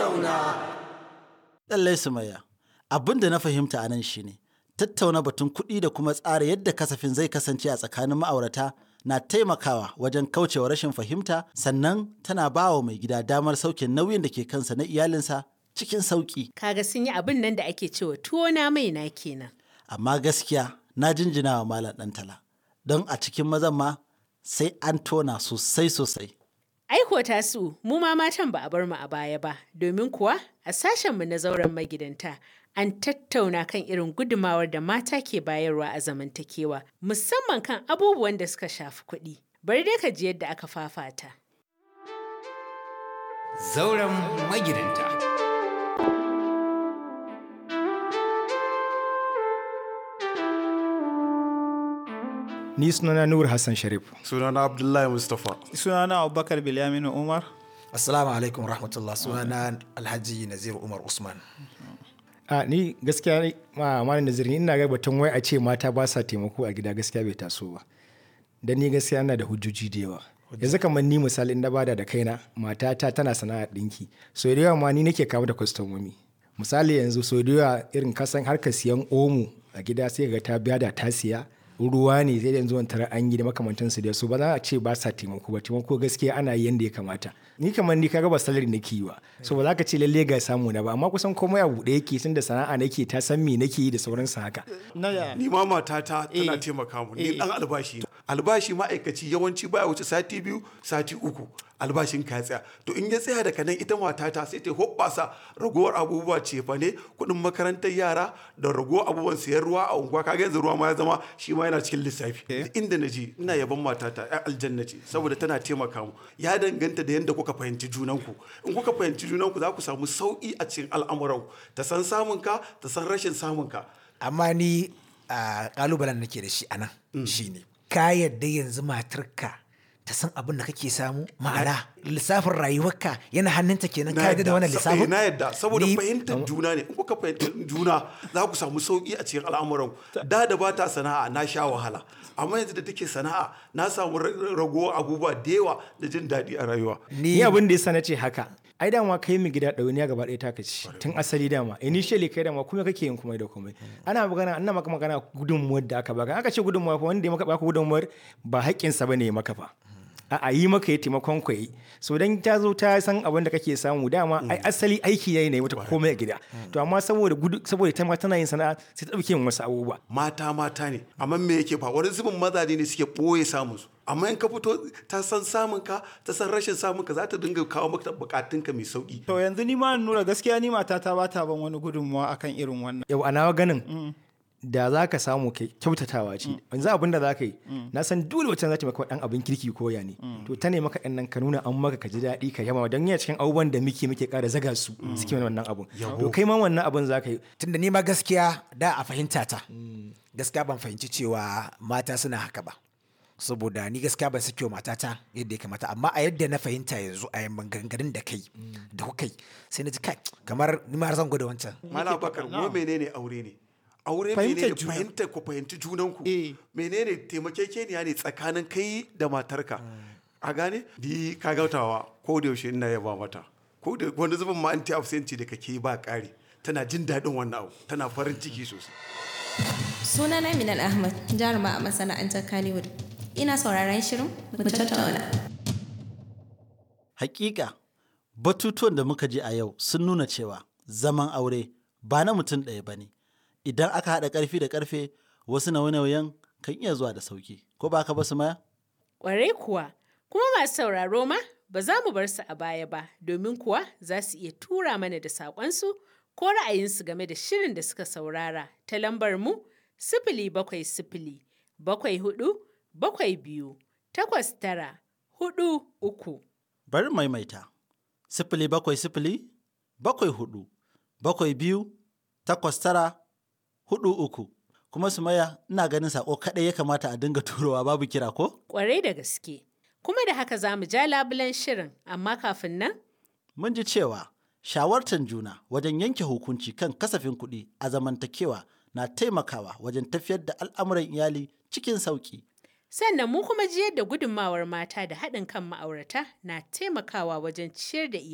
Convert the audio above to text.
tattauna. Lallai Sumayya, abin da na fahimta a nan shine tattauna batun kuɗi da kuma tsara yadda kasafin zai kasance a tsakanin ma'aurata na taimakawa wajen kaucewa rashin fahimta sannan tana ba wa mai gida damar sauke nauyin da ke kansa na iyalinsa cikin sauƙi. Kaga sun yi abin nan da ake cewa tuwo na mai na kenan. Amma gaskiya na jinjina wa Malam Ɗantala don a cikin mazan ma sai an tona sosai sosai. Aiko tasu mu ma matan ba a bar mu a baya ba, domin kuwa a sashenmu na zauren magidanta an tattauna kan irin gudumawar da mata ke bayarwa a zamantakewa, musamman kan abubuwan da suka shafi kuɗi. Bari dai ka ji yadda aka fafata. Zauren magidanta. Ni sunana Nur Hassan Sharif. sunana abdullahi mustapha sunana abubakar bilyaminu umar Assalamu alaikum rahmatullah sunana Alhaji Nazir Umar Usman. A ni gaskiya ni- ma malam Nazir ni ina ga batun wai a ce mata ba sa taimako a gida gaskiya bai taso ba. Dan ni gaskiya ina da hujjoji da yawa. Yanzu kamar ni misali in na bada da kaina matata tana sana'ar ɗinki. So da yawa ma ni nake kawo da kwastomomi. Misali yanzu so da yawa irin kasan harkar siyan omo a gida sai ga ta biya da ta siya ruwa ne sai da yanzu wani tara an yi da makamantansu da su ba za a ce ba sa taimako ba taimako gaskiya ana yi yanda ya kamata ni kamar ni kaga ba salari nake yi ba so ba za ka ce lalle ga samu na ba amma kusan komai a buɗe yake tun da sana'a nake ta san me nake yi da sauransu haka na ya ni ma matata tana Eh. taimaka mu Eh. ni dan albashi ne. albashi ma'aikaci yawanci baya wuce sati biyu sati uku albashin ka ya tsaya to in ya tsaya daga nan ita matata sai ta hoɓɓasa ragowar abubuwa cefa ne kuɗin makarantar yara da ragowar abubuwan siyan ruwa a unguwa kaga yanzu ruwa ma ya zama shi ma yana cikin lissafi Duk inda na je ina yaban matata ya aljanna ce saboda tana taimaka mu ya danganta da yadda kuka fahimci junanku in kuka fahimci junanku za ku samu sauƙi a cikin al'amuran ta san samun ka ta san rashin samun ka Amma ni a kalubalen nake da shi a nan shine ka yadda yanzu matarka ta san abin da kake samu ma'ana lissafin rayuwarka yana hannunta kenan ka yadda da wannan sa- lissafin eh, na yadda saboda Ni- fahimtar juna ne in kuka fahimtar juna za ku samu sauki a cikin al'amuran da da ba ta sana'a na sha wahala amma yanzu da take sana'a na samu ra- ragowar abubuwa da yawa da jin daɗi a rayuwa ni abin da yasa na ce haka ai dama kai mu gida ɗauniya gaba ɗaya ta kaci tun asali dama initially kai dama kuma kake yin komai da komai ana magana ana maka magana gudunmuwar da aka baka aka ce gudunmuwa fa wanda ya maka baka gudunmuwar ba haƙƙinsa bane ya maka fa a yi maka ya taimakon ku yi so dan ta zo ta san abin da kake samu dama ai asali aiki yayi ne mata komai a gida to amma saboda gudu saboda ta ma tana yin sana'a sai ta dauke yin wasu abubuwa mata mata ne amma me yake fa wani zubin mazaje ne suke ɓoye samun su amma in ka fito ta san samun ka ta san rashin samun ka za ta dinga kawo maka bukatunka mai sauki to yanzu ni ma nura gaskiya ni matata ba ta ban wani gudunmawa akan irin wannan yau a nawa ganin da za ka samu kai kyautatawa ce yanzu abin da za ka yi na san dole wacce za ta maka dan abin kirki ko ya ne to ta ne maka ɗan nan ka nuna an maka ka ji daɗi ka yaba don yana cikin abubuwan da muke muke ƙara zaga su suke mana wannan abun to kai ma wannan abun za ka yi tunda ni ma gaskiya da a fahimta ta gaskiya ban fahimci cewa mata suna haka ba saboda ni gaskiya ban sake wa matata yadda ya kamata amma a yadda na fahimta yanzu a yamman gangarin da kai da kuka yi sai na ji kai kamar ni ma zan gwada wancan Mala bakar mu menene aure ne aure Fahimtar menene juna. fahimta ku fahimci junanku Eh. menene taimakekeniya ne tsakanin kai da matarka a gane di ka gautawa ko da yaushe ina yaba mata ko da wani zubin ma anti absenti da kake ba ƙari tana jin daɗin wannan abu tana farin ciki sosai Sunana Minal Ahmad, jaruma a masana'antar Kannywood. Ina sauraron shirin mu tattauna. Hakika, batutuwan da muka ji a yau sun nuna cewa zaman aure ba na mutum ɗaya ba ne. Idan aka haɗa ƙarfi da ƙarfe, wasu nauye-nauyen kan iya zuwa da sauki. Ko ba ka ba su maya? Ƙwarai kuwa, kuma masu sauraro ma ba za mu bar su a baya ba, domin kuwa za su iya tura mana da saƙonsu ko ra'ayinsu game da shirin da suka saurara ta lambar mu sifili bakwai sifili bakwai hudu bakwai biyu takwas tara hudu uku. Bari maimaita. Sifili bakwai sifili, bakwai hudu, bakwai biyu, takwas tara, hudu uku. Kuma su maya ina ganin saƙo kaɗai ya kamata a dinga turowa babu kira ko? Ƙwarai da gaske. Kuma da haka za mu ja labulen shirin, amma kafin nan Mun ji cewa shawartar juna wajen yanke hukunci kan kasafin kuɗi a zamantakewa na taimakawa wajen tafiyar da al'amuran iyali cikin sauƙi. Sannan mu kuma ji yadda gudunmawar mata da haɗin kan ma'aurata na taimakawa wajen ciyar da iyali.